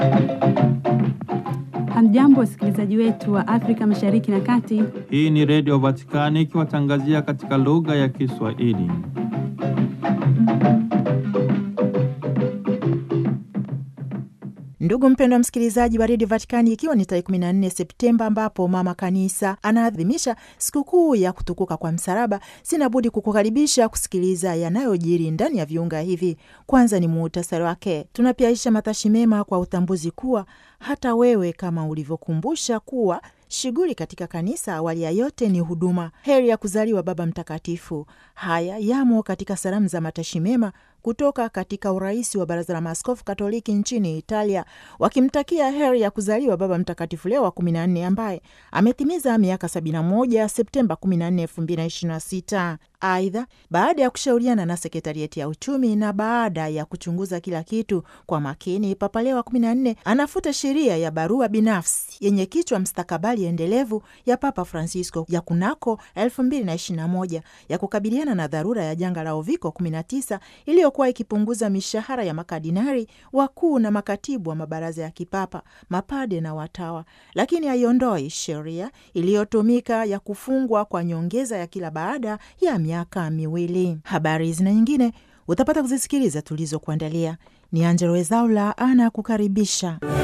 Hamjambo, wasikilizaji wetu wa Afrika Mashariki na Kati. Hii ni Redio Vatikani ikiwatangazia katika lugha ya Kiswahili. Ndugu mpendwa msikilizaji wa redio Vatikani, ikiwa ni tarehe 14 Septemba ambapo mama kanisa anaadhimisha sikukuu ya kutukuka kwa msalaba, sina budi kukukaribisha kusikiliza yanayojiri ndani ya viunga hivi. Kwanza ni muhtasari wake. Tunapiaisha matashi mema kwa utambuzi kuwa hata wewe kama ulivyokumbusha kuwa shughuli katika kanisa awali ya yote ni huduma. Heri ya kuzaliwa Baba Mtakatifu. Haya yamo katika salamu za matashi mema kutoka katika urais wa Baraza la Maaskofu Katoliki nchini Italia, wakimtakia heri ya kuzaliwa Baba Mtakatifu Leo wa 14 ambaye ametimiza miaka 71 Septemba 14, 2026. Aidha, baada ya kushauriana na sekretarieti ya uchumi na baada ya kuchunguza kila kitu kwa makini, Papa Leo wa 14 anafuta sheria ya barua binafsi yenye kichwa mstakabali endelevu ya Papa Francisco ya kunako 2021 ya kukabiliana na dharura ya janga la uviko 19 iliyokuwa ikipunguza mishahara ya makardinari wakuu na makatibu wa mabaraza ya kipapa, mapade na watawa, lakini haiondoi sheria iliyotumika ya kufungwa kwa nyongeza ya kila baada ya miaka miwili. Habari hizi na nyingine utapata kuzisikiliza tulizokuandalia. Ni Angelo Wezaula ana kukaribisha.